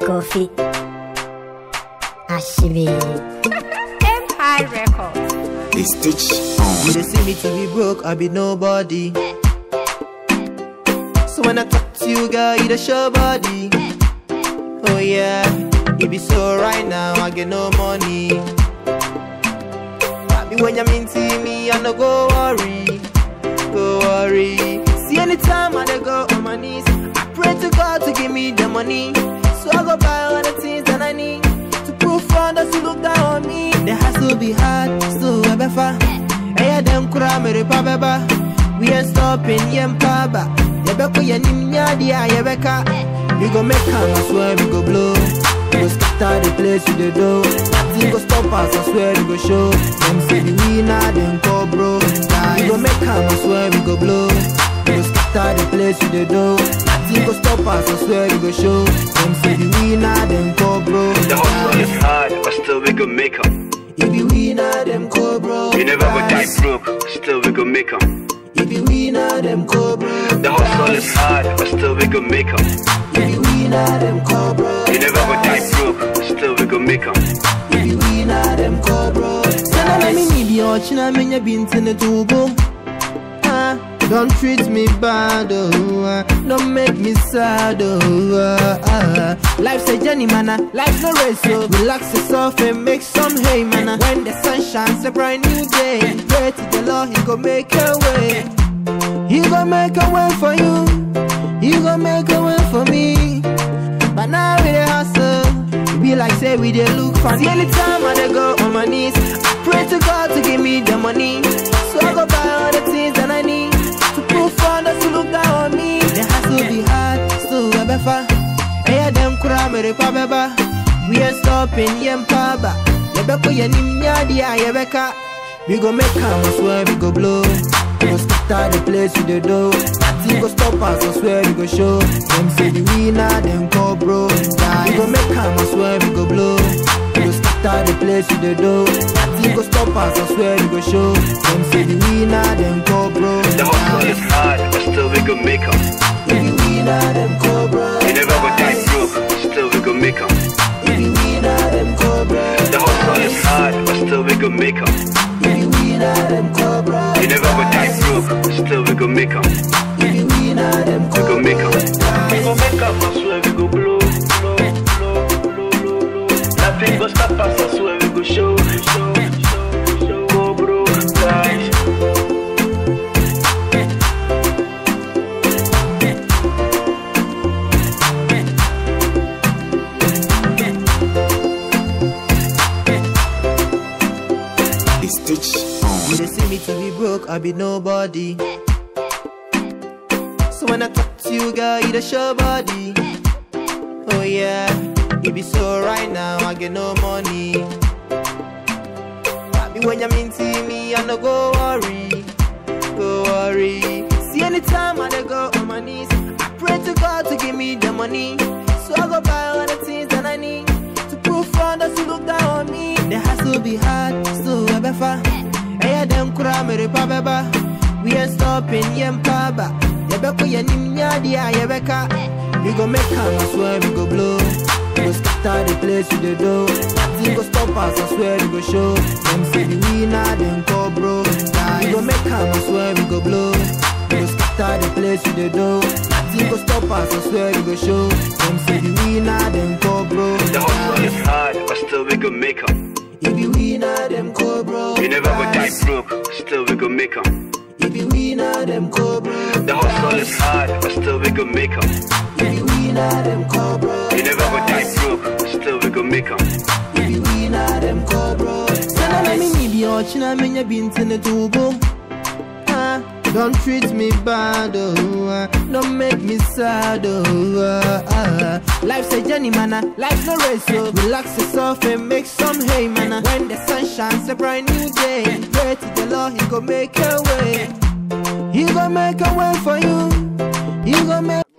Kofi Ashibi Empire Records. They stitch You on. they see me to be broke, I be nobody. So when I talk to you, girl, you the show body. Oh yeah, it be so right now, I get no money. Happy when you mean to me, I no go worry, go worry. See anytime I dey go on my knees, I pray to God to give me the money. So I go buy all the things that I need to prove for others to look down on me. The hustle be hard, still a befa. Hey, them kura me repa beba. We ain't stopping, yem paba. Yebeko yenim nyadia yebeka. We go make am, I swear we go blow. We go scatter the place with the dough. Nothing go stop us, I swear we go show. Them say the winner, them call bro. We go make am, I swear we go blow. We go scatter the place with the dough. Nothing go stop us, I swear we go show. Them say the winner, them call bro. The hustle is hard, but still we gon' make 'em. If you winner, them call bro. You never go die broke, still we gon' make 'em. If you winner, them call bro. The hustle is hard, but still we gon' make 'em. If you winner, them call bro. You never go die broke, still we gon' make 'em. If you winner, them call bro. Sana na mi ni bi ochina menya binti ne tubo. Ah, Don't treat me bad, oh, ah. don't make me sad, oh, ah, ah. Life's a journey, man, ah. life's no race, so relax yourself and make some hay, man. ah. When the sun shines, a bright new day. Pray to the Lord, He go make a way. He gon' make a way for you. He gon' make a way for me. But now we dey hustle. It be like say we dey look funny. See anytime I dey go on my knees, I pray to God to give me the money. So I go buy all the things that I need to prove for others to look down on me. The hustle be hard, still a befa. Hey, them kura me repa beba. We ain't stopping, yem paba. Yebeko yenim nyadia yebeka. We go make am, I swear we go blow. We go scatter the place with the dough. Nothing go stop us, I swear we go show. Them say the winner, them call bro. We go make am, I swear we go blow. We go scatter the place with the dough. Nothing go stop us, I swear we go show. Them say the winner, them call bro. The hustle is hard, but still we gon' make 'em. If you winner, them call bro. You never go die broke, still we gon' make 'em. If you winner, them call bro. The hustle is hard, but still we gon' make 'em. If you winner, them call bro. You never go die broke, still we gon' make 'em. If you winner, them We call gon' make 'em. We gon' make 'em, I swear we go blow, blow, blow, blow, blow, blow. Nothing go stop us, I swear we go show, show, show, show. Go bro, guys. They stitch You on. they see me to be broke, I be nobody. So when I talk to you, girl, you the show body. Oh yeah, it be so right now, I get no money. Happy when you mean to me, I no go worry, go worry. See anytime I dey go on my knees, I pray to God to give me the money. So I go buy all the things that I need to prove for others to look down on me. The hustle be hard, still a befa. Hey, them kura me repa beba. We ain't stopping, yem paba. Yebeko yenim nyadia yebeka. We go make am, I swear we go blow. We go scatter the place with the dough. Nothing go stop us, I swear we go show. Them say the winner, them call bro. We go make am, I swear we go blow. We go scatter the place with the dough. Nothing go stop us, I swear we go show. Them say the winner, them call bro. The hustle is hard, but still we gon' make 'em. If you winner, them call bro. You never go die broke, still we gon' make 'em. If you winner, them call bro. The hustle is hard, but still we gon' make 'em. If you winner, them call bro. You never go die broke, still we gon' make 'em. If you winner, them call bro. Sana na mi ni bi ochina menya binti ne tubo. Ah, Don't treat me bad, oh, ah. don't make me sad, oh, ah, ah. Life's a journey, man, ah. life's no race, so relax yourself and make some hay, man. ah. When the sun shines, a bright new day. Pray to the Lord, He go make a way. He go make a way for you. He go make